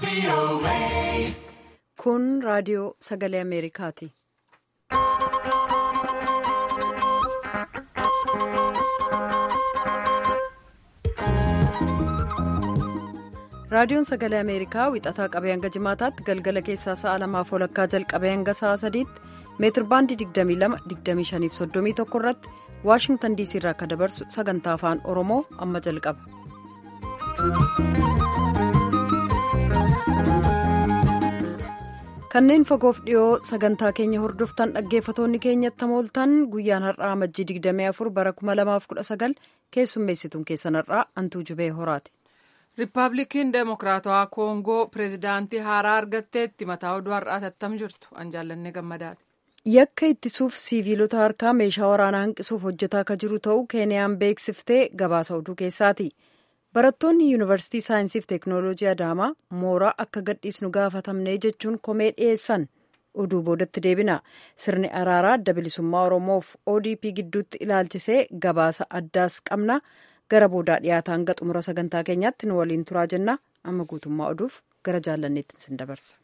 Kun raadiyoo sagalee Ameerikaati. Raadiyoon sagalee Ameerikaa wixataa qabee hanga jimaataatti galgala keessaa sa'a lamaaf walakkaa jalqabee hanga sa'a sadiitti meetir baandii 22-25-31 irratti waashingtan diisii irraa akka dabarsu sagantaa afaan oromoo amma jalqaba. kanneen fagoof dhiyoo sagantaa keenya hordoftan dhaggeeffatoonni keenyatti mooltan guyyaan har'aa amajjii 24 bara 2019 keessummeessituun keessan har'aa antuu jubee horaati. riippaabilikiin deemokiraatawaa koongoo pireezidaantii haaraa argatteetti mataa oduu har'aa tattam jirtu an jaallanne gammadaati. yakka ittisuuf siiviilota harkaa meeshaa waraanaa hanqisuuf hojjetaa akka jiru ta'uu keeniyaan beeksiftee gabaasa oduu keessaati. barattoonni yuunivarsiitii saayinsiif teeknooloojii adaamaa mooraa akka gadhiisnu gaafatamnee jechuun komee dhiyeessan oduu boodatti deebina sirni araaraa adda bilisummaa oromoof odp gidduutti ilaalchisee gabaasa addaas qabna gara boodaa dhiyaata hanga xumura sagantaa keenyaatti nu waliin turaa jenna amma guutummaa oduuf gara jaallanneetti sin dabarsa.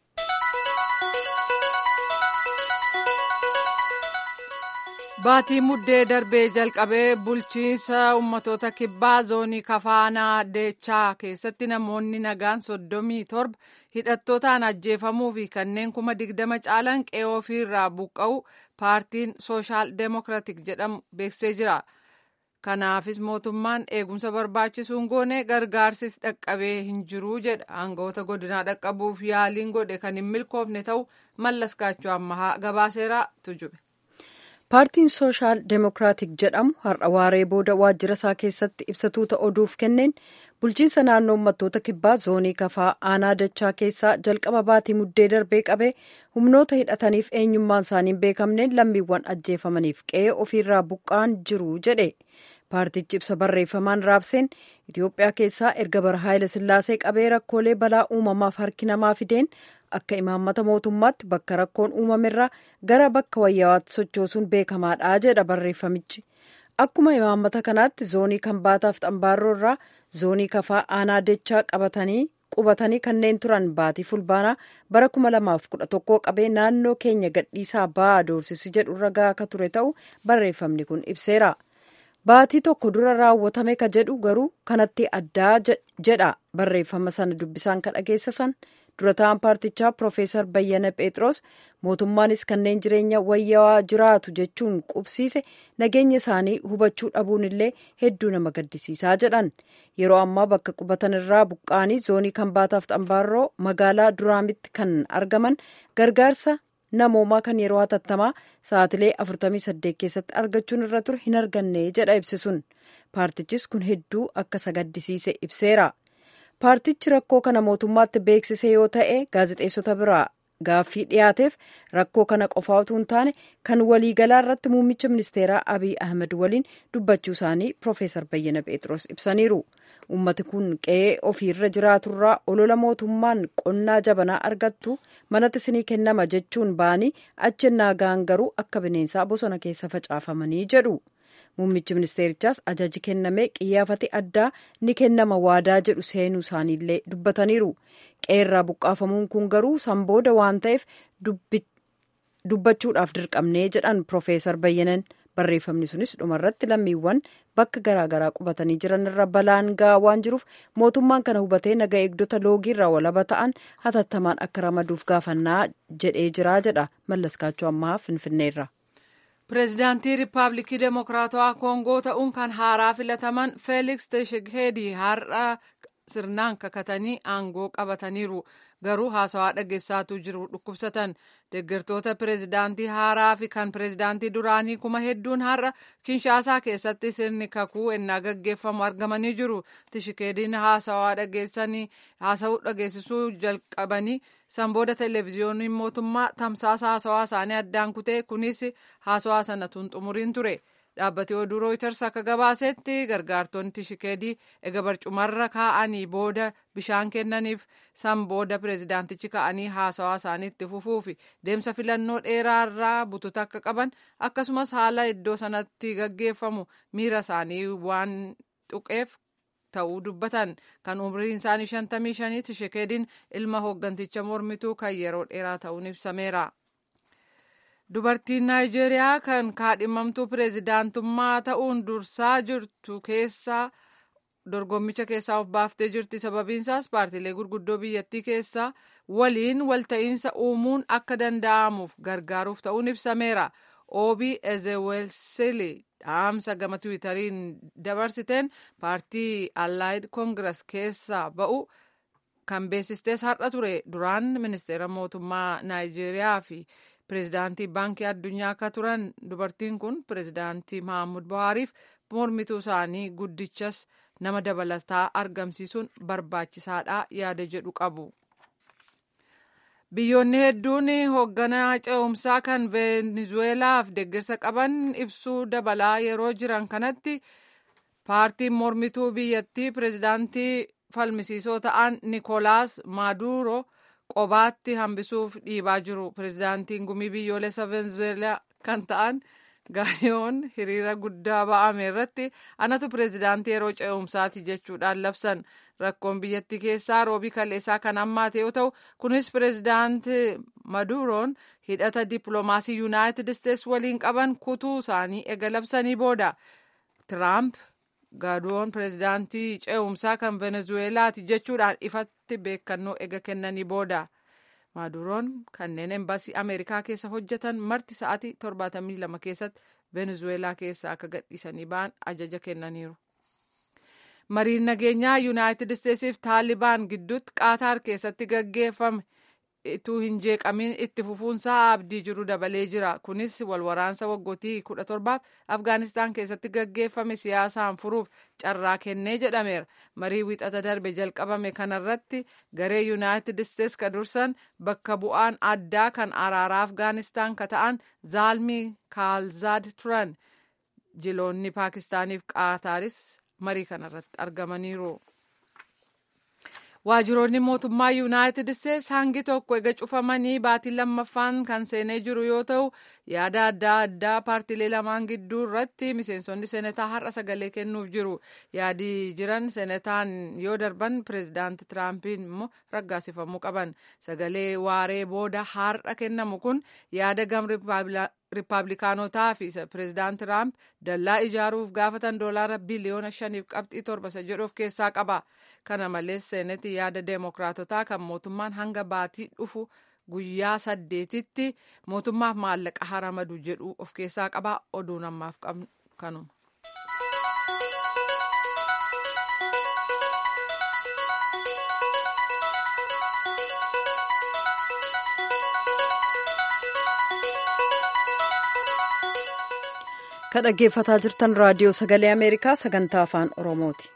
Baatii muddee darbee jalqabee bulchiinsa ummatoota kibbaa zoonii kafaanaa deechaa keessatti namoonni nagaan soddomii torba hidhattootaan ajjeefamuu fi kanneen kuma digdama caalan qe'ee ofiirraa buqqa'u paartiin sooshaal deemokiraatik jedhamu beeksisee jira. Kanaafis mootummaan eegumsa barbaachisuun goone gargaarsis dhaqqabee hin jiru jedha. Aangawoota godinaa dhaqqabuuf yaaliin godhe kan hin milkoofne ta'u mallas gaachuu ammahaa gabaaseera tujube. paartiin sooshaal deemokiraatik jedhamu har'a waaree booda waajjira isaa keessatti ibsatuuta oduuf kenneen bulchiinsa naannoo uummattoota kibbaa zoonii kafaa aanaa dachaa keessaa jalqaba baatii muddee darbee qabee humnoota hidhataniif eenyummaan isaanii beekamneen lammiiwwan ajjeefamaniif qe'ee ofiirraa buqqa'an jiru jedhe paartichi ibsa barreeffamaan raabseen itiyoophiyaa keessaa erga bara haayila sillaasee qabee rakkoolee balaa uumamaaf harki namaa fideen akka imaammata mootummaatti bakka rakkoon uumamerraa gara bakka wayyawaatti sochoosuun beekamaadha jedha barreeffamichi akkuma imaammata kanaatti zoonii kanbaataaf xambaarroo irraa zoonii kafaa aanaa dachaa qabatanii qubatanii kanneen turan baatii fulbaanaa bara 2011 qabee naannoo keenya gadhiisaa ba'aa doorsisi jedhu ragaa akka ture ta'u barreeffamni kun ibseera. baatii tokko dura raawwatame ka jedhu garuu kanatti addaa jedha barreeffama sana dubbisaan ka dhageessisan dura ta'an paartichaa piroofeesar bayyana pheexroos mootummaanis kanneen jireenya wayyawaa jiraatu jechuun qubsiise nageenya isaanii hubachuu dhabuun illee hedduu nama gaddisiisaa jedhan yeroo ammaa bakka qubatan irraa buqqaanii zoonii kanbaataaf xambaarroo magaalaa duraamitti kan argaman gargaarsa namoomaa kan yeroo hatattamaa sa'atilee 48 keessatti argachuun irra ture hin arganne jedha ibsisuun paartichis kun hedduu akka isa gaddisiise ibseera paartichi rakkoo kana mootummaatti beeksise yoo ta'e gaazexeessota biraa gaaffii dhiyaateef rakkoo kana qofaa utuu hin taane kan waliigalaa irratti muummicha ministeeraa abiy ahmed waliin dubbachuu isaanii piroofeesar bayyana pheexroos ibsaniiru ummati kun qe'ee ofiirra jiraaturraa olola mootummaan qonnaa jabanaa argattu manatti isinii kennama jechuun ba'anii achennaa ga'an garuu akka bineensaa bosona keessa facaafamanii jedhu muummichi ministeerichaas ajaji kennamee qiyyaafate addaa ni kennama waadaa jedhu seenuu isaaniillee dubbataniiru qe'eerraa buqqaafamuun kun garuu sanbooda waan ta'eef dubbachuudhaaf dirqamnee jedhan piroofeesar bayyanan barreeffamni sunis dhumarratti lammiiwwan bakka garaagaraa qubatanii jiran irra balaan ga'aa waan jiruuf mootummaan kana hubatee naga eegdota loogiirraa walaba ta'an hatattamaan akka ramaduuf gaafannaa jedhee jira jedha mallaskaachuu ammaa finfinneerra. pireezidaantii riippaabilikii deemokiraatawaa koongoo ta'uun kan haaraa filataman feeliks teshegheedii har'a sirnaan kakatanii aangoo qabataniiru garuu haasawaa dhageessaatu jiru dhukkubsatan deeggartoota pireezidaantii haaraa fi kan pireezidaantii duraanii kuma hedduun har'a kinshaasaa keessatti sirni kakuu ennaa gaggeeffamu argamanii jiru tishikeediin haasawaa dhageessanii haasawuu dhageessisuu jalqabanii sanbooda televezyiyooniin mootummaa tamsaasa haasawaa isaanii addaan kutee kunis haasawaa sana tun xumuriin ture. dhaabbati oduu rooyiters akka gabaasetti gargaartonni tishikeedii ega barcumarra kaa'anii booda bishaan kennaniif san booda pireezidaantichi ka'anii haasawaa isaanii itti fufuufi deemsa filannoo dheeraarraa bututa akka qaban akkasumas haala iddoo sanatti gaggeeffamu miira isaanii waan tuqeef ta'uu dubbatan kan umriin isaanii shantamii shanii Tshisekediin ilma hoogganticha mormituu kan yeroo dheeraa ta'uun ibsameera. Dubartiin Naayijeeriyaa kan kaadhimamtuu pireezidaantummaa ta'uun dursaa jirtu keessaa dorgommicha keessaa of baaftee jirti. Sababiinsaas paartiilee gurguddoo biyyattii keessaa waliin walta'iinsa uumuun akka danda'amuuf gargaaruuf ta'uun ibsameera. Obii Ezewelsili dhaamsa gama tiwiitariin dabarsiteen paartii Allied Congress keessaa ba'u kan beeksistees har'a ture. Duraan ministeera mootummaa Naayijeeriyaa fi pireezidaantii baankii addunyaa akka turan dubartiin kun pireezidaantii Mahammud Buhaariif mormituu isaanii guddichas nama dabalataa argamsiisuun barbaachisaadha yaada jedhu qabu. Biyyoonni hedduun hoogganaa ce'umsaa kan Veenizuweelaaf deeggarsa qaban ibsuu dabalaa yeroo jiran kanatti paartiin mormituu biyyattii pireezidaantii falmisiisoo ta'an Nikolaas Maaduro qobaatti hambisuuf dhiibaa jiru. Pireezidaantiin gumii biyyoolessa Veenizuweelaa kan ta'an gaariyoon hiriira guddaa ba'ame irratti anatu pireezidaantii yeroo ce'umsaati jechuudhaan labsan rakkoon biyyattii keessaa roobii kaleessaa kan hammaate yoo ta'u kunis pireezidaantii maduroon hidhata dippiloomaasii yuunaayitid isteets waliin qaban kutuu isaanii ega labsanii booda tiraamp gaadoon pireezidaantii ce'umsaa kan venezuweelaati jechuudhaan ifatti beekannoo ega kennanii booda. maaduroon kanneen embaasii ameerikaa keessa hojjetan marti sa'aatii 72 keessatti venezuweelaa keessa akka gadhiisanii ba'an ajaja kennaniiru. mariin nageenyaa yuunaayitid isteetsiif taalibaan gidduutti qaataar keessatti gaggeeffame ituu hin jeeqamin itti fufuunsaa abdii jiru dabalee jira kunis walwaraansa waggootii kudha torbaaf afgaanistaan keessatti gaggeeffame siyaasaan furuuf carraa kennee jedhameera marii wixata darbe jalqabame kanarratti garee yuunaayitid isteets ka dursan bakka bu'aan addaa kan araaraa afgaanistaan ka ta'an zaalmii kaalzaad turan jiloonni paakistaaniif qaataaris marii kanarratti argamaniiru. Waajjiroonni mootummaa Yuunaayitid Isteets hangi tokko ega cufamanii baatii lammaffaan kan seenee jiru yoo ta'u yaada adda addaa paartiilee lamaan gidduu irratti miseensonni seenataa har'a sagalee kennuuf jiru. Yaadi jiran seenataan yoo darban pireezidaanti Tiraampiin immoo raggaasifamuu qaban. Sagalee waaree booda har'a kennamu kun yaada gam riippaabilikaanotaa fi pireezidaanti Tiraamp dallaa ijaaruuf gaafatan doolaara biliyoona shaniif qabxii torba isa jedhu of keessaa qaba. Kana malees seenetii yaada deemokiraatotaa kan mootummaan hanga baatii dhufu guyyaa saddeetitti mootummaaf maallaqa haramadu jedhu of keessaa qaba. Oduun ammaaf qabnu kanuma. Kan dhaggeeffataa jirtan raadiyoo sagalee Ameerikaa sagantaa afaan Oromooti.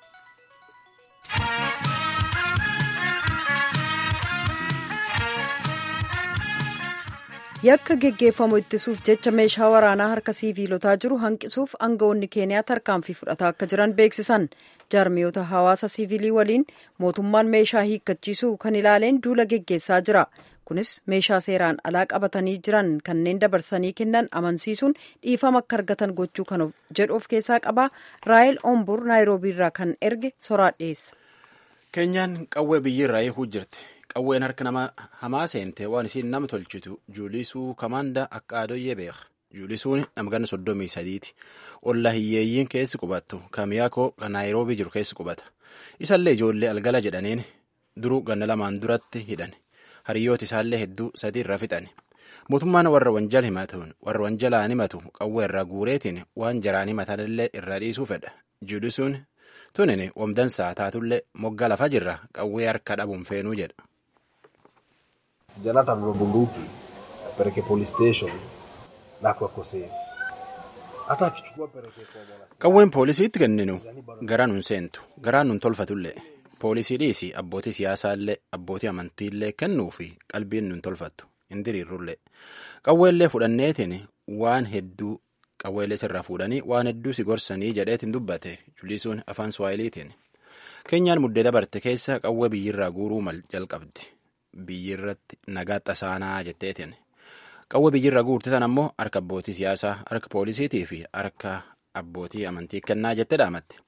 yakka geggeeffamu ittisuuf jecha meeshaa waraanaa harka siiviilotaa jiru hanqisuuf aangawoonni keeniyaa tarkaanfii fudhataa akka jiran beeksisan jaarmiyoota hawaasa siiviilii waliin mootummaan meeshaa hiikkachiisuu kan ilaaleen duula geggeessaa jira kunis meeshaa seeraan alaa qabatanii jiran kanneen dabarsanii kennan amansiisuun dhiifama akka argatan gochuu kan jedhu of keessaa qaba raayil ombur naayiroobiirraa kan erge soraa dhiyeessa. keenyaan qawwee biyyirraa eeguu jirti. qawween harka nama hamaa seente waan isiin nama tolchitu juulisuu kamaanda akka adoyyee beeka juulisuun namganna soddomii sadiiti olla hiyyeeyyiin keessi qubattu kamiyaakoo kan naayiroobii jiru keessi qubata isallee ijoollee algala jedhaniin duruu ganna lamaan duratti hidhan hariyyooti isaallee hedduu sadii irra fixan mootummaan warra wanjal himatuun warra wanjalaan himatu qawwee irraa guureetiin waan jaraan himatanillee irraa dhiisuu fedha juulisuun tunin wamdansaa taatullee moggaa lafa jirra qawwee harka dhabuun feenuu jedha. Janata aveva bunduki perché police station nako così. Hata akichukua pereke kwa mwana. Qawween poolisiitti kenninu garaa nun seentu garaa nun tolfatullee poolisii dhiisi abbootii siyaasaallee abbootii amantiillee kennuu fi qalbiin nun tolfattu hin diriirrullee qawweellee fudhanneetiin waan hedduu qawweellee sirraa fuudhanii waan hedduu si gorsanii jedheetiin dubbate julisuun afaan suwaayiliitiin keenyaan muddee dabarte keessa qawwee biyyirraa guuruu mal jalqabdi. biyyirratti nagaa tasaanaa jetteetiin qawwee biyyirra guurte tan ammoo harka abbootii siyaasaa harka poolisiitii fi harka abbootii amantii kennaa jette dhaamatti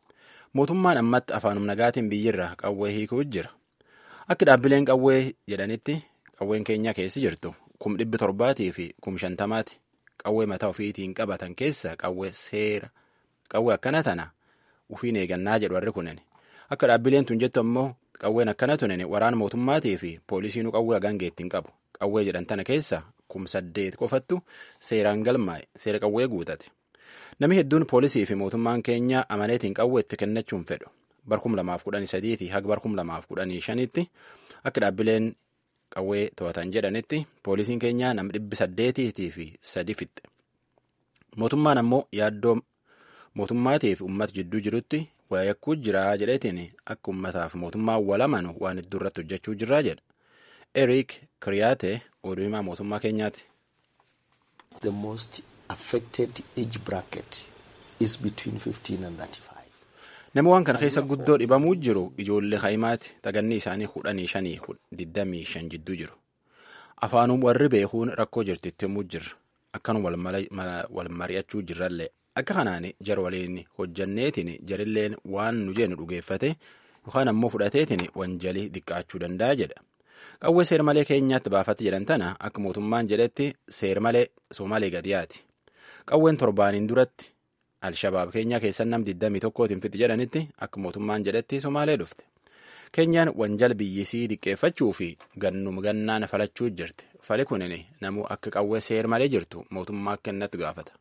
mootummaan ammatti afaanum nagaatiin biyyirra qawwee hiikuu jira akka dhaabbileen qawwee jedhanitti qawween keenya keessi jirtu kum dhibbi torbaatii fi kum shantamaati qawwee mataa ofiitiin qabatan keessa qawwee seera qawwee akkana tana ufiin eegannaa jedhu warri kunin akka dhaabbileen tun jettu ammoo qawween akkana tunin waraana mootummaatii fi poolisiinuu qawwee hagangeettiin qabu qawwee jedhan tana keessa kum saddeet qofattu seeraan galmaa'e seera qawwee guutate namni hedduun poolisii fi mootummaan keenya amaneetiin qawwee itti kennachuun fedhu barkum lamaaf kudhanii sadiitii haga barkum lamaaf kudhanii shanitti akka dhaabbileen qawwee to'atan jedhanitti poolisiin keenyaa nama dhibbi saddeetiitii fi sadi fixxe mootummaan ammoo yaaddoo mootummaatiif uummata jidduu jirutti wayakkuu jira jedheetiin akka uummataaf mootummaan walamanu waan hedduu irratti hojjechuu jirraa jedha eriik kiriyaate oduu himaa mootummaa keenyaati. The most affected age bracket is between 15 and 35. Nama waan kana keessa guddoo dhibamuu jiru ijoollee haayimaati taganni isaanii kudhanii shanii digdamii shan jidduu jiru. Afaanum warri beekuun rakkoo jirtu itti himuu jirra. Akkan wal mari'achuu jirrallee akka kanaan jar waliin hojjanneetiin jarilleen waan nu jennu dhugeeffate yookaan ammoo fudhateetiin wanjalii xiqqaachuu danda'a jedha. Qawwee seer malee keenyaatti baafatti jedhan tana akka mootummaan jedhetti seer malee Somaalee gadiyaati. Qawween torbaaniin duratti Alshabaab keenyaa keessan nam 21tiin fixi jedhanitti akka mootummaan jedhetti Somaalee dhufte. Keenyaan wanjal biyyisii diqqeeffachuu fi gannum gannaan falachuu jirti. Fali kunin namuu akka qawwee seer malee jirtu mootummaa kennatti gaafata.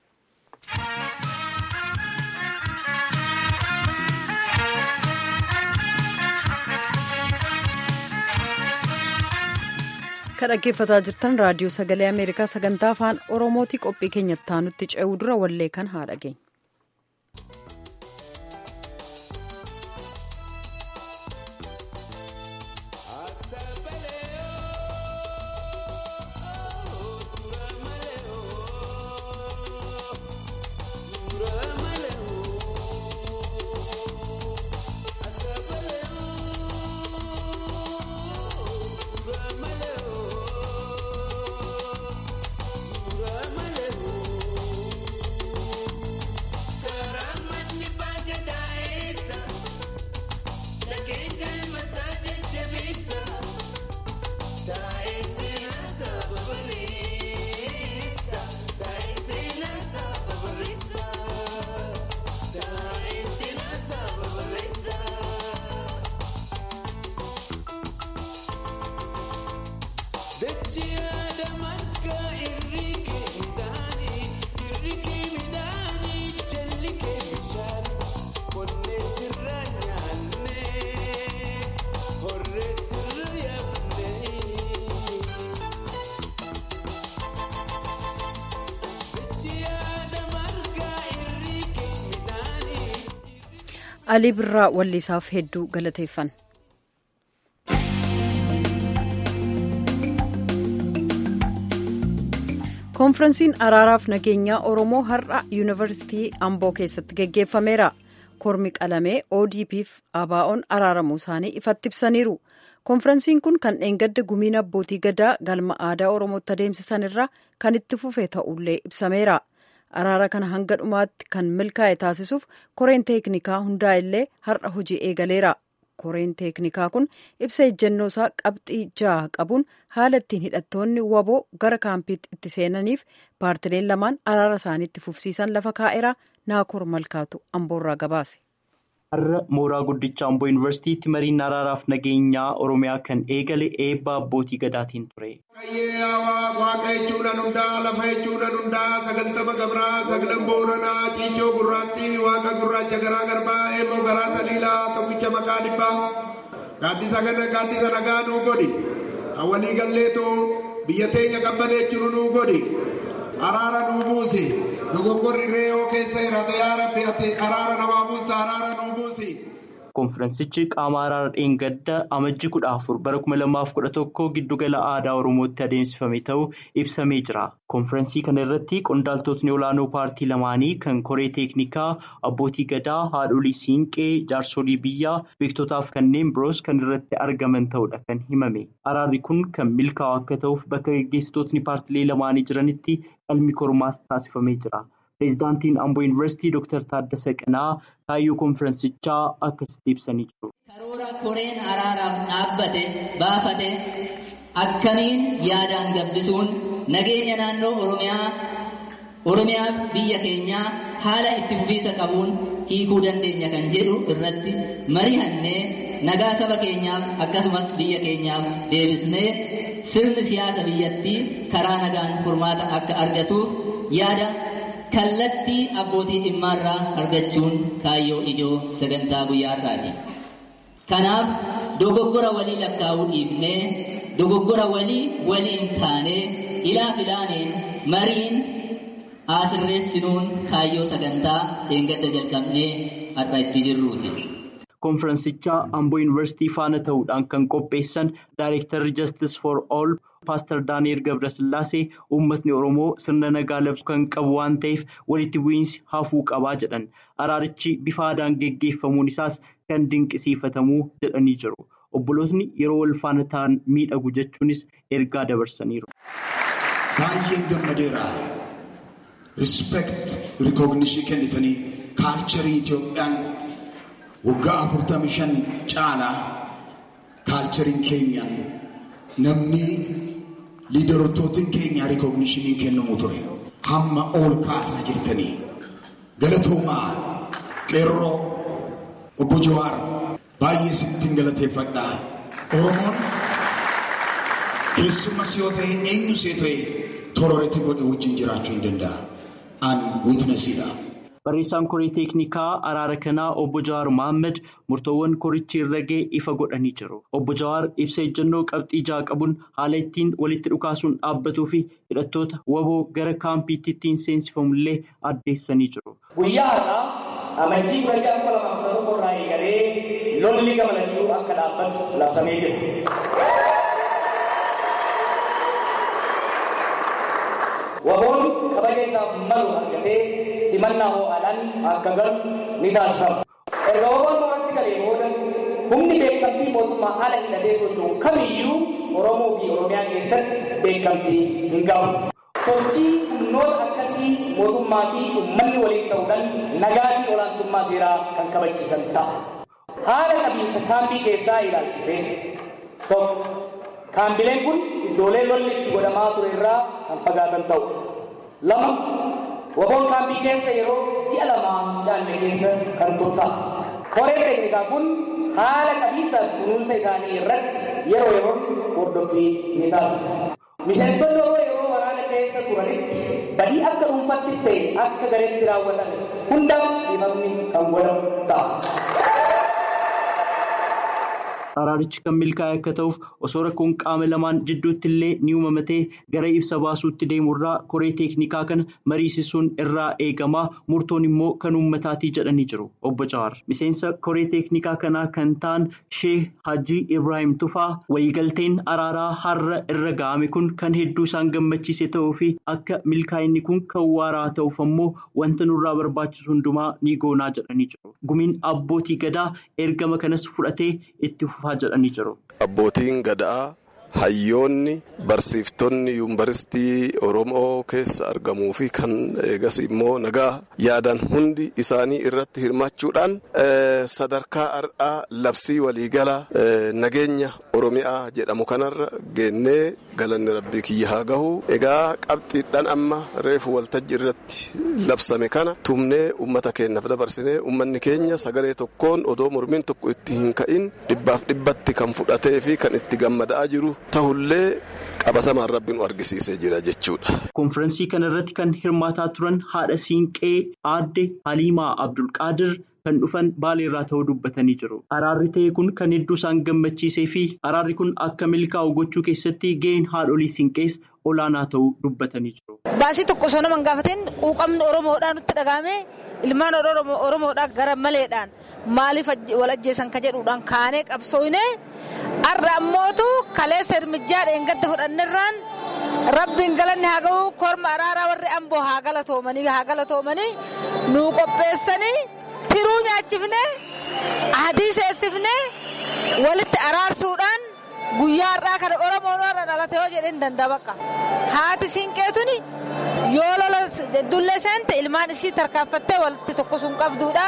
Kan dhaggeeffataa jirtan raadiyoo sagalee Ameerikaa sagantaa afaan Oromooti qophii keenyatti taanutti ce'uu dura wallee kan haa dhageenya. alii birraa wallisaaf hedduu galateeffan. koonfiransiin araaraaf nageenyaa oromoo har'a yuunivarsiitii amboo keessatti geggeeffameera kormi qalamee odpf abaa'oon araaramuu isaanii ifatti ibsaniiru koonfiransiin kun kan dheengadda gumiin abbootii gadaa galma aadaa oromootti adeemsisan irraa kan itti fufe ta'ullee ibsameera. araara kana hanga dhumaatti kan milkaa'e taasisuuf koreen teeknikaa hundaa illee har'a hojii eegaleera koreen teeknikaa kun ibsa ejjennoo isaa qabxii ja'a qabuun haala ittiin hidhattoonni waboo gara kaampiitti itti seenaniif paartileen lamaan araara isaaniitti fufsiisan lafa kaa'eera naakoor malkaatu amboorraa gabaase. har'a mooraa guddicha amboo yuunivarsiitiitti mariin araaraaf nageenyaa oromiyaa kan eegale eebba abbootii gadaatiin ture. waaqa jechuudhaan hundaa lafa jechuudhaan hundaa sagaltama gabraa sagalan booranaa ciichoo gurraatti waaqa gurraacha garaa garbaa eeboo garaa taliilaa tokkicha maqaa dhibbaa gaaddisa kana gaaddisa nagaa nuu godhi awwalii galleetoo biyya teenya qabbaneechuu nuu godhi araara nuu buusi. dogoggorri reeyoo keessa hirate yaa rabbi ati araara namaa buusta araara nuu buusi. Koonfiransichi qaama araara dheengadda amajjii kudha afur bara kuma lamaaf kudha tokko giddugala aadaa Oromootti adeemsifame ta'uu ibsamee jira. Koonfiransii kana irratti qondaaltotni olaanoo paartii lamaanii kan koree teeknikaa abbootii gadaa haadholii siinqee jaarsolii biyyaa beektotaaf kanneen biroos kan irratti argaman ta'uudha kan himame. Araarri kun kan milkaa'u akka ta'uuf bakka gaggeessitootni paartilee lamaanii jiranitti qalmi kormaas taasifamee jira. Pireezidaantiin Amboo Yuunivarsiitii Dr. Taaddasa Qanaa kaayyoo konfiraansichaa akkasitti ibsanii jiru. Karoora koreen araaraaf dhaabbate baafate akkamiin yaadaan gabbisuun nageenya naannoo Oromiyaa Oromiyaaf biyya keenyaa haala itti fufiisa qabuun hiikuu dandeenya kan jedhu irratti mari'annee nagaa saba keenyaaf akkasumas biyya keenyaaf deebisnee sirni siyaasa biyyattii karaa nagaan furmaata akka argatuuf yaada kallattii abbootii dhimmaarraa argachuun kaayyoo ijoo sagantaa guyyaa har'aati. Kanaaf dogoggora walii lakkaa'uu dhiifnee dogoggora walii waliin taanee ilaa filaaneen mariin asirreessinuun kaayyoo sagantaa eeggadda jalqabnee har'a itti jirruuti. Konfiraansichaa Amboo Yuunivarsiitii faana ta'uudhaan kan qopheessan Daayirektarri Justice for All Paaster Daani'el Gabrasillaasee uummatni Oromoo sirna nagaa labsu kan qabu waan ta'eef walitti bu'iinsi hafuu qabaa jedhan. Araarichi bifa aadaan geggeeffamuun isaas kan dinqisiifatamuu jedhanii jiru. Obbolootni yeroo wal faana ta'an miidhagu jechuunis ergaa dabarsaniiru. Baay'een gammadeera. Rispeekt rikoognishinii kennitanii kaalcharii Itoophiyaan waggaa afurtamii shan caalaa kaalchariin keenya namni liidarootootiin keenya rikoognishinii kennamu ture. Hamma ol kaasaa jirtanii galatoomaa qeerroo obbo Jawaar baay'ee sittiin galateeffadhaa. Oromoon keessumas yoo ta'e eenyus yoo ta'e tororeetti godhe wajjin jiraachuu hin danda'a. An witnessiidha. Barreessaan koree teeknikaa araara kanaa obbo Jawaar Mohaammed murtoowwan korichi irra ga'e ifa godhanii jiru. Obbo Jawaar ibsa ejjennoo qabxii ja'a qabuun haala ittiin walitti dhukaasuun dhaabbatuu fi hidhattoota waboo gara kaampiitti ittiin seensifamullee addeessanii jiru. Guyyaa har'aa amajjii guyyaa kuma lama kudha tokko irraa eegalee lolli gamalachuu akka dhaabbatu labsamee jira. Waboon kabaja isaaf malu argatee simannaa ho'aadhaan akka galu ni taasifama. Erga waboon mooratti galee booda humni beekamtii mootummaa ala hidhatee socho'u kamiyyuu Oromoo fi Oromiyaa keessatti beekamtii hin qabu. Sochii humnoota akkasii mootummaa fi uummanni waliin ta'uudhaan nagaa fi olaantummaa seeraa kan kabachiisan ta'a. Haala qabiinsa kaambii keessaa ilaalchisee tokko kaambileen kun iddoolee lolli itti godhamaa ture irraa kan fagaatan ta'u. Lama waboon kaambii keessa yeroo ji'a lamaa caalle keessa kan turta'a. Koreen teeknikaa kun haala qabiinsa kunuunsa isaanii irratti yeroo yeroon hordoffii ni taasisa. Miseensonni yeroo yeroo waraana keessa turanitti badii akka dhuunfattis ta'e akka gareetti raawwatan hundaaf dhiifamni kan godhamu ta'a. Araarichi kan milkaa'e akka ta'uuf osoo rakkoon qaama lamaan jidduutti illee ni uumamatee gara ibsa baasuutti deemurraa koree teeknikaa kana mariisisuun irraa eegamaa murtoon immoo kan uummataatii jedhanii jiru. Obbo Jawaar miseensa koree teeknikaa kanaa kan ta'an Sheeh Hajii Ibrahim Tufaa waliigalteen araaraa har'a irra ga'ame kun kan hedduu isaan gammachiise ta'uu fi akka milkaa'inni kun kan waaraa ta'uuf ammoo wanta nurraa barbaachisu hundumaa ni goonaa jedhanii jiru. Gumiin abbootii gadaa ergama kanas fudhatee itti fufaa. Abbootiin gadaa hayyoonni barsiiftonni yuunivarsiitii Oromoo keessa argamuu fi kan eegas immoo nagaa yaadan hundi isaanii irratti hirmaachuudhaan sadarkaa har'aa labsii waliigalaa nageenya Oromiyaa jedhamu kanarra geennee galanni rabbii kiyya haa gahu. Egaa qabxiidhaan amma reefu waltajjii irratti labsame kana tumnee uummata keenyaaf dabarsinee uummanni keenya sagalee tokkoon odoo mormiin tokko itti hin ka'in dhibbaaf dhibbatti kan fudhatee fi kan itti gammadaa jiru ta'ullee qabatamaan rabbi nu argisiisee jira jechuudha. Konfiraansii kana irratti kan hirmaataa turan haadha siinqee aadde Haliimaa Abdulqaadir kan dhufan baaleerraa ta'uu dubbatanii jiru. Araarri ta'e kun kan hedduu isaan gammachiisee fi araarri kun akka milkaa'u gochuu keessatti gaheen haadholii siinqees olaanaa ta'uu dubbatanii jiru. Baasii tokko osoo nama hin gaafatin quuqamni Oromoodhaan nutti dhagahame ilmaan Oromoodhaan gara maleedhaan maaliif wal ajjeesan ka jedhuudhaan kaanee qabsoofne har'a ammootu kaleessa hirmijjaa dheengadda fudhannerraan rabbiin galanni haa ga'u korma araaraa warri amboo haa galatoomanii haa galatoomanii nuu qopheessanii tiruu nyaachifne adii seessifne walitti araarsuudhaan. guyyaa har'aa kana oromoon warra dhalate yoo jedhee hin danda'a bakka haati siinqeetuni yoo lola dullee seente ilmaan isii tarkaanfattee walitti tokko sun qabduudha.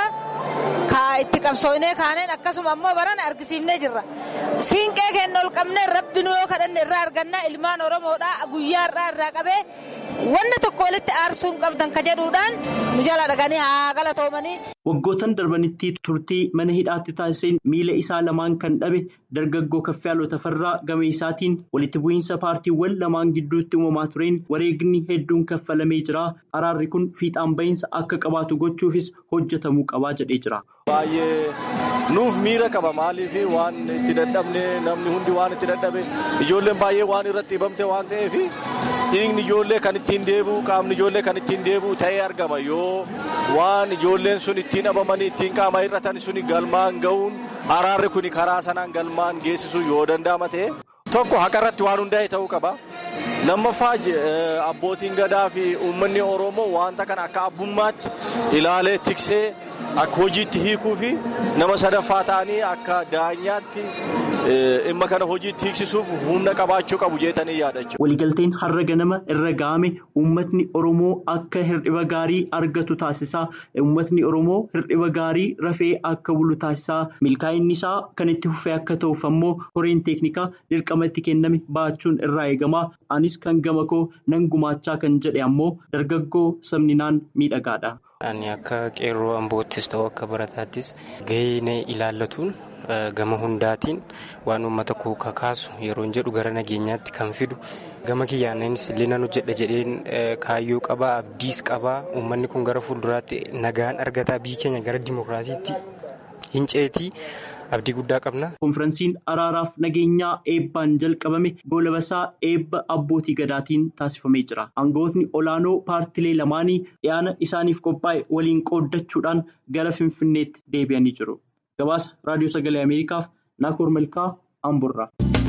Ka itti qabsoofnee kaaneen akkasuma ammoo baran argisiifnee jirra. Siinqee keenya ol qabnee rabbi nu yoo kadhanne irraa argannaa ilmaan Oromoodhaa guyyaa irraa irraa qabee wanna tokko walitti aarsuu hin qabdan ka jedhuudhaan nu jala dhaganii haa galatoomanii. Waggootan darbanitti turtii mana hidhaatti taasiseen miila isaa lamaan kan dhabe dargaggoo Kaffiyaaloo Tafarraa game isaatiin walitti bu'iinsa paartiiwwan lamaan gidduutti uumamaa tureen wareegni hedduun kaffalamee jira. Araarri kun fiixaan bahiinsa akka qabaatu gochuufis hojjetamuu qabaa jedhee jira. Baay'ee nuuf miira qaba maaliif waan itti dadhabne namni hundi waan itti dadhabe ijoolleen baay'ee waan irratti hibamte waan ta'eef dhiigni ijoollee kan ittiin deebi'u qaamni ijoollee kan ittiin deebi'u ta'ee argama yoo waan ijoolleen sun ittiin dhabamanii ittiin qaama hir'atan suni galmaan ga'uun araarri kun karaa sanaan galmaan geessisuu yoo danda'ama ta'e tokko haqa irratti waan hundaa'e ta'uu qaba. lammaffaa abbootiin gadaa fi uummanni oromoo wanta kana akka abbummaatti ilaalee tiksee akka hojiitti hiikuu fi nama sadaffaa ta'anii akka daanyaatti dhimma kana hojiitti hiiksisuuf humna qabaachuu qabu jeetanii yaadachuu. Waliigalteen har'a ganama irra ga'ame uummatni Oromoo akka hir'iba gaarii argatu taasisaa. Uummatni Oromoo hir'iba gaarii rafee akka bulu taasisaa. Milkaa'inni isaa kan itti fufee akka ta'uuf ammoo koreen teeknikaa dirqama itti kenname baachuun irraa eegama. Anis kan gama koo nan gumaachaa kan jedhe ammoo dargaggoo sabninaan miidhagaadha. Ani akka qeerroo amboottis ta'u akka barataattis gahee ilaallatuun gama hundaatiin waan uummata koo kakaasu yeroo jedhu gara nageenyaatti kan fidu gama kiyyaannis linan hojjedha jedheen kaayyoo qabaa abdiis qabaa uummanni kun gara fuulduraatti nagaan argataa biyyi keenya gara dimokiraasiitti hin ceetii. abdii guddaa qabna. Konfiraansiin araaraaf nageenyaa eebbaan jalqabame goolabasaa eebba abbootii gadaatiin taasifamee jira. Aangawootni olaanoo paartilee lamaanii dhiyaana isaaniif qophaa'e waliin qooddachuudhaan gara Finfinneetti deebi'anii jiru. Gabaasa Raadiyoo Sagalee Ameerikaaf Naakoor Malkaa Amburraa.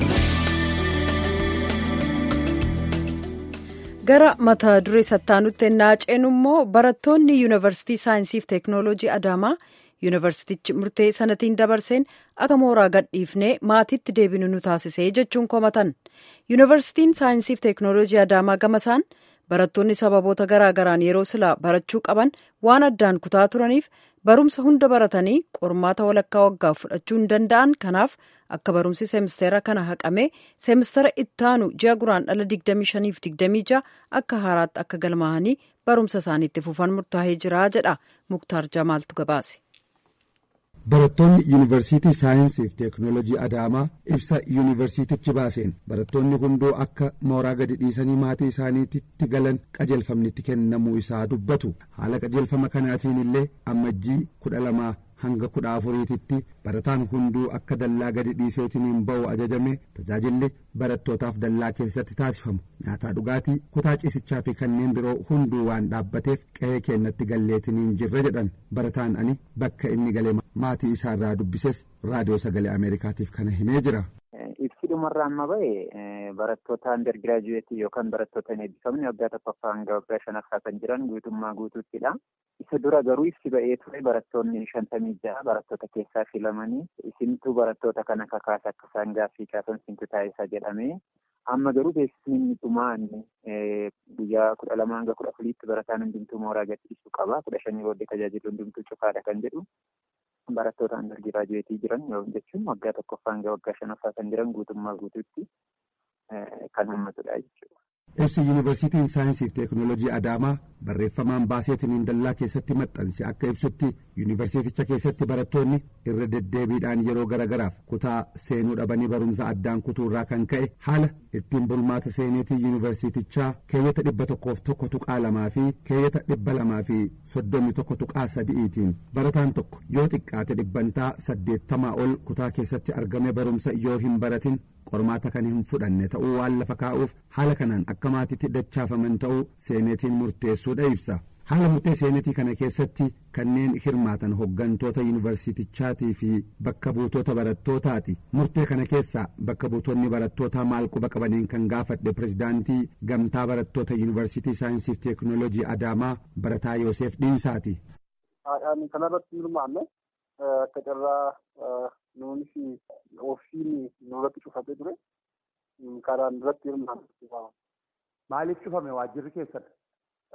Gara mata duree sattaanutti ennaa ceenu immoo barattoonni yuunivarsiitii saayinsiif teeknooloojii Adaamaa. yuunivarsiitichi murtee sanatiin dabarseen akka mooraa gadhiifnee maatiitti deebinu nu taasisee jechuun komatan yuunivarsiitiin saayinsiif teeknooloojii adaamaa gamasaan barattoonni sababoota garaagaraan yeroo silaa barachuu qaban waan addaan kutaa turaniif barumsa hunda baratanii qormaata walakkaa waggaa fudhachuu hin danda'an kanaaf akka barumsi seemistera kana haqamee seemistera ittaanu ji'a guraandhala 25-26 akka haaraatti akka galmaa'anii barumsa isaaniitti fufan murtaa'ee jira jedha muktaar jamaaltu gabaase. Barattoonni yuunivarsiitii saayinsii fi teeknoolojii Adaamaa ibsa yuunivarsiitichi baaseen barattoonni hunduu akka mooraa gadi dhiisanii maatii isaaniitti galan qajeelfamnitti kennamuu isaa dubbatu. Haala qajeelfama kanaatiin illee ammajjii kudha lamaa hanga kudha afuriititti barataan hunduu akka dallaa gadi dhiiseetiniin ba'u ajajame tajaajilli barattootaaf dallaa keessatti taasifamu nyaataa dhugaatii kutaa ciisichaa fi kanneen biroo hunduu waan dhaabbateef qe'ee keenyatti galleetiniin jirra jedhan barataan ani bakka inni galee maatii isaarraa dubbises raadiyoo sagalee ameerikaatiif kana himee jira. Ibsi dhumarraa amma ba'e barattoota undergraduate yookaan barattoota hin eebbifamne waggaa tokkoffaa hanga waggaa shanaffaa kan jiran guutummaa guutuuttidha. Isa dura garuu ibsi ba'ee ture barattoonni shantamii ja'a barattoota keessaa filamanii isintu barattoota kana kakaasa akka isaan gaaffii kaasan isintu taasisaa jedhamee amma garuu beeksisni dhumaan guyyaa kudha lama hanga kudha afuriitti barataan hundumtuu mooraa gadhiisuu qaba. Kudha shanii booddee tajaajilli hundumtuu cufaadha kan jedhu. barattoota undergraduate jiran jechuun waggaa tokkoffaa hanga waggaa shanaffaa kan jiran guutummaa guutuutti kan hammatudha jechuudha. Ibsi yuunivarsiitiin saayinsii fi teeknoolojii Adaamaa barreeffamaan baaseetiniin dallaa keessatti maxxanse akka ibsutti yuunivarsiiticha keessatti barattoonni irra deddeebiidhaan yeroo garagaraaf kutaa seenuu dhabanii barumsa addaan kutuurraa kan ka'e haala ittiin bulmaata seeneetii yuunivarsiitichaa keeyyata dhibba tokkoof tokko tuqaa lamaa fi keeyyata dhibba lamaa fi soddomii tokko tuqaa sadi'iitiin barataan tokko yoo xiqqaate dhibbantaa saddeettamaa ol kutaa keessatti argame barumsa yoo hin baratin qormaata kan hin fudhanne ta'uu waan lafa kaa'uuf haala kanaan akka maatiitti dachaafaman ta'uu seeneetiin murteessuudha ibsa. haala murtee seenetii kana keessatti kanneen hirmaatan hoggantoota yuunivarsiitichaatii fi bakka buutota barattootaati murtee kana keessaa bakka buutonni barattootaa maal quba qabaniin kan gaafadhe pirezidaantii gamtaa barattoota yuunivarsiitii saayinsii fi teeknoolojii adaamaa barataa yoosef dhiinsaati. Haadhaan kanarratti hirmaanne akka carraa nuunis ofiin nurratti cufatee ture karaan irratti hirmaanne. Maaliif cufame waajjirri keessan?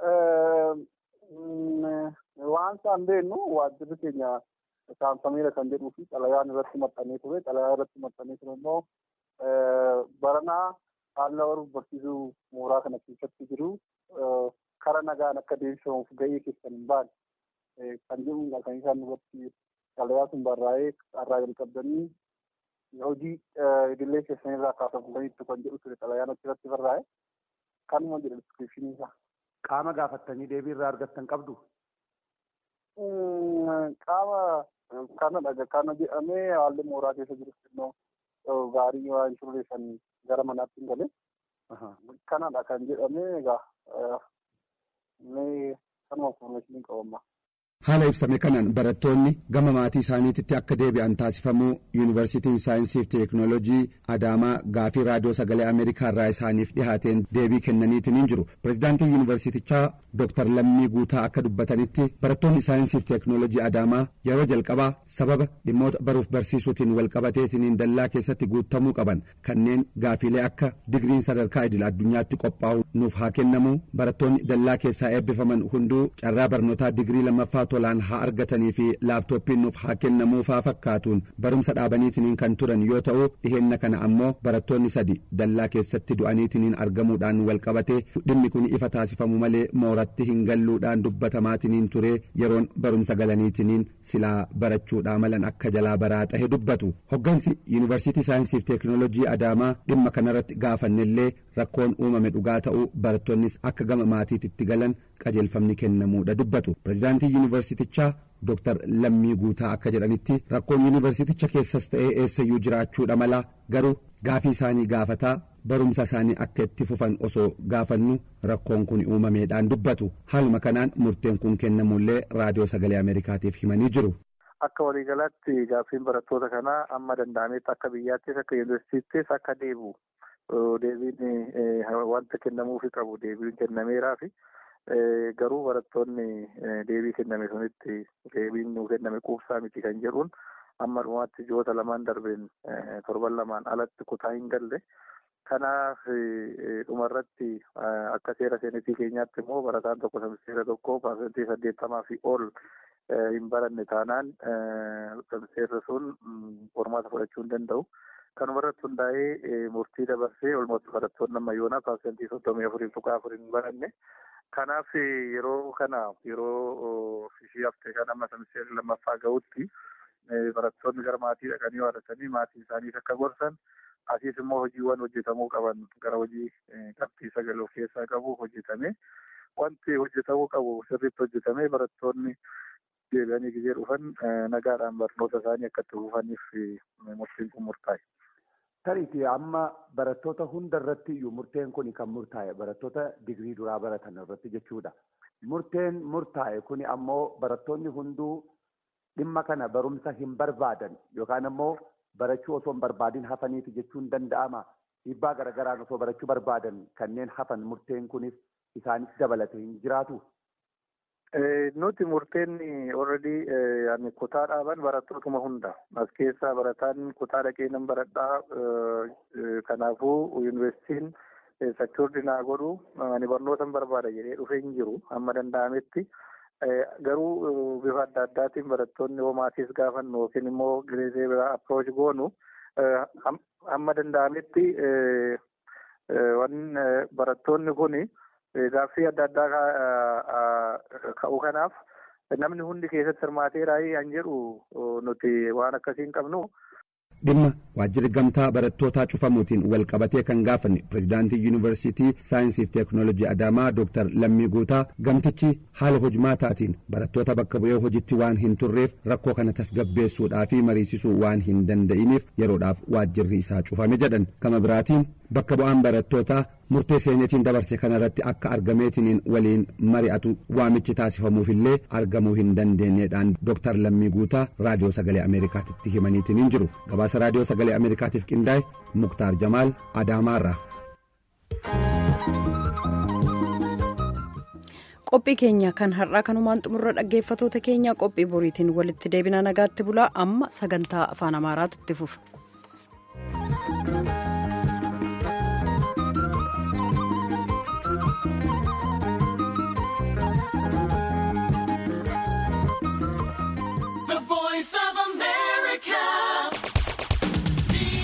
waan isaan beennu waajjirri keenya saamsameera kan jedhuu fi xalayaan irratti maxxanee ture xalayaa irratti maxxanee ture immoo baranaa haala baruuf barsiisuu mooraa kana keessatti jiru kara nagaan akka deebisamuuf gahee keessan hin baane kan jedhuudha kan isaan irratti xalayaa sun barraa'ee irraa jalqabdanii hojii idilee keessan irraa kaafamtaniittu kan jedhu ture xalayaan achirratti barraa'e kanuma jedha diskiripshinii isaa. Qaama gaafattanii deebii irraa argattan qabdu? Qaama kana dhaga kana jedhamee haalli mooraa keessa jiru xinnoo gaarii waan turreessan gara manaatti hin galee. Kanadha kan jedhamee egaa mee kanuma information qabamma. Haala ibsame kanaan barattoonni gama maatii isaaniititti akka deebi'an taasifamuu yuunivarsiitiin saayinsii fi teeknoolojii Adaamaa gaafii raadiyoo sagalee Ameerikaa irraa isaaniif dhihaateen deebii kennaniitiin hin jiru. Pireezidaantiin yuunivarsiitichaa Dr. Lammii Guutaa akka dubbatanitti barattoonni saayinsii fi teeknoolojii Adaamaa yeroo jalqabaa sababa dhimmoota baruuf barsiisuutiin walqabateetiin dallaa keessatti guutamuu qaban kanneen gaafiilee akka digriin sadarkaa idil addunyaatti qophaa'u nuuf haa kennamu barattoonni dallaa keessaa eebbifaman hunduu carraa barnootaa digrii lammaffaa tolaan haa argatanii fi laaptooppiin nuuf haa kennamuufaa fakkaatuun barumsa dhaabaniitiniin kan turan yoo ta'u dhiheenna kana ammoo barattoonni sadi dallaa keessatti du'aniitiniin argamuudhaan walqabatee dhimmi kun ifa taasifamu malee mooratti hin galluudhaan dubbatamaatiniin ture yeroon barumsa galaniitiniin silaa barachuudhaa malan akka jalaa baraa xahe dubbatu hoggansi yuunivarsiitii saayinsii fi teeknoolojii adaamaa dhimma kanarratti gaafannellee rakkoon uumame dhugaa ta'uu barattoonnis akka gama maatiitti galan qajeelfamni kennamuudha dubbatu pireezidaantii yuunivarsiitichaa Dr. Lammii Guutaa akka jedhanitti rakkoon yuunivarsiiticha keessas ta'ee eessayyuu jiraachuudha mala garuu gaafii isaanii gaafataa barumsa isaanii akka itti fufan osoo gaafannu rakkoon kun uumameedhaan dubbatu haaluma kanaan murteen kun kennamullee raadiyoo sagalee ameerikaatiif himanii jiru. Akka waliigalaatti gaaffiin barattoota kanaa amma danda'ametti akka biyyaattis akka yuunivarsiittis akka deebi'u deebiin wanta kennamuufi qabu deebiin kennameeraa fi garuu barattoonni deebii kenname sunitti deebiin nuu kenname quubsaa miti kan jedhuun amma dhumaatti ji'oota lamaan darbeen torban lamaan alatti kutaa hin galle. Kanaaf dhumarratti akka seera seenetii keenyaatti immoo barataan tokko semisteera tokko paasentii saddeettamaa fi ol hin baranne taanaan semisteerri sun qormaata fudhachuu hin danda'u. Kanuma irratti hundaa'ee murtii dabarsee olmatti barattoonni amma yoona paasentii soddomii afurii tuqaa afurii hin baranne. Kanaaf yeroo kana yeroo ishii haftee kan amma semisteerri lammaffaa ga'utti barattoonni gara maatii dhaqanii waadatanii maatii isaaniis akka gorsan asiis immoo hojiiwwan hojjetamuu qaban gara hojii qabxii sagal of keessaa qabu hojjetame wanti hojjetamuu qabu sirriitti hojjetame barattoonni deebi'anii gizee dhufan nagaadhaan barnoota isaanii akka itti fufaniif murtiin kun murtaa'e. Tariitii amma barattoota hunda irratti iyyuu murteen kun kan murtaa'e barattoota digrii duraa baratan irratti jechuudha. Murteen murtaa'e kun ammoo barattoonni hunduu dhimma kana barumsa hin barbaadan yookaan ammoo barachuu osoo hin barbaadin hafaniiti jechuun danda'ama. Dhiibbaa garaagaraan osoo barachuu barbaadan kanneen hafan murteen kunis isaanis dabalate hin jiraatu. Nuti murteen already kutaa dhaaban barattootuma hunda. As keessaa barataan kutaa dhaqee nan baradhaa. Kanaafuu yuunivarsiitiin secuurdi naa godhu ani barnoota barbaada jedhee dhufee hin jiru amma danda'ametti. Garuu bifa adda addaatiin barattoonni homaatiis gaafannu yookiin immoo gireesee biraa approach goonu amma danda'ametti waan barattoonni kuni gaaffii adda addaa ka'u kanaaf namni hundi keessatti hirmaateeraa an jedhu nuti waan akkasii hin qabnu. dhimma waajjirri gamtaa barattootaa cufamuutiin wal qabatee kan gaafanne pireezidaantii yuunivarsiitii saayinsii fi teeknoolojii adaamaa dooktar lammii guutaa gamtichi haala hojmaataatiin barattoota bakka bu'ee hojitti waan hin turreef rakkoo kana tasgabbeessuudhaa fi mariisisuu waan hin danda'iniif yeroodhaaf waajjirri isaa cufame jedhan gama biraatiin bakka bu'aan barattootaa murtee seenetiin dabarse kanarratti akka argameetiniin waliin mari'atu waamichi taasifamuufillee argamuu hin dandeenyeedhaan dooktar lammii guutaa raadiyoo sagalee ameerikaatitti himaniitiin hin jiru gabaasa raadiyoo sagalee ameerikaatiif qindaa'e muktaar jamaal adaamaarraa. qophii keenya kan har'aa kanumaan xumurra dhaggeeffatoota keenya qophii boriitiin walitti deebina nagaatti bulaa amma sagantaa afaan amaaraatu itti fufa.